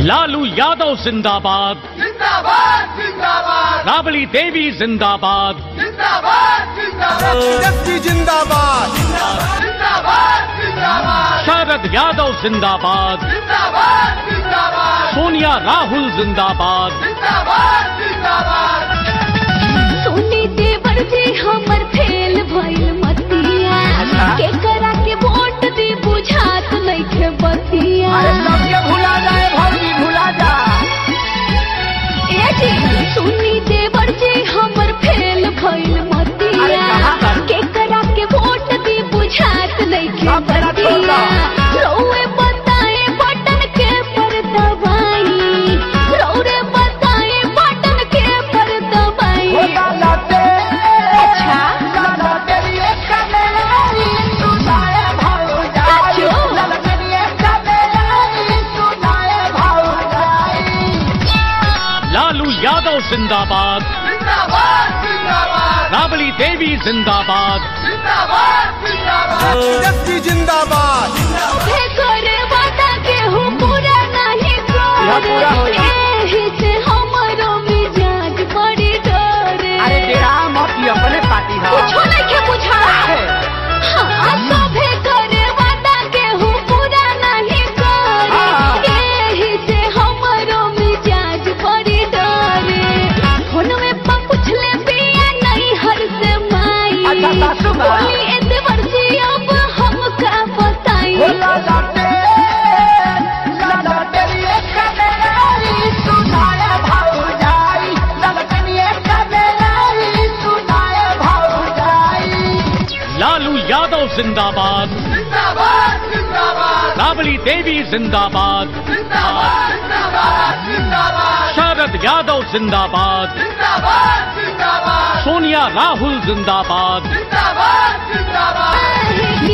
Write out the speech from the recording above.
लालू यादव जिंदाबाद जिंदाबाद जिंदाबाद राबड़ी देवी जिंदाबाद जिंदाबाद जिंदाबाद तेजस्वी जिंदाबाद जिंदाबाद जिंदाबाद शरद यादव जिंदाबाद जिंदाबाद जिंदाबाद सोनिया राहुल जिंदाबाद जिंदाबाद जिंदाबाद सोनी देवर जी हमर फेल भइल मतिया के करा के वोट दी बुझात नइखे बतिया सबके भुला जाए भौजी भुला जा ए जी सोनी देवर जी हमर फेल भइल मतिया के करा के वोट दी बुझात नइखे अब मेरा छोड़ बतिया दो। रउए बताए बटन के पर दबाई रउरे बताए बटन के पर दबाई अच्छा लालू यादव जिंदाबाद राबड़ी देवी जिंदाबाद तेजस्वी जिंदाबाद हे करे वादा केहू पूरा नहीं करे एही से हमरो मिजाज बड़ी डरे कुछो नइखे बुझा हाँ, सभे करे वादा केहू पूरा नहीं करे एही से हमरो मिजाज बड़ी डरे फोनवे पर पूछले बिया नहीं हर से माई अच्छा, सासू बा। बोली एते वर्षी अब हमका बताई लालू यादव जिंदाबाद राबड़ी देवी जिंदाबाद शरद यादव जिंदाबाद सोनिया राहुल जिंदाबाद ही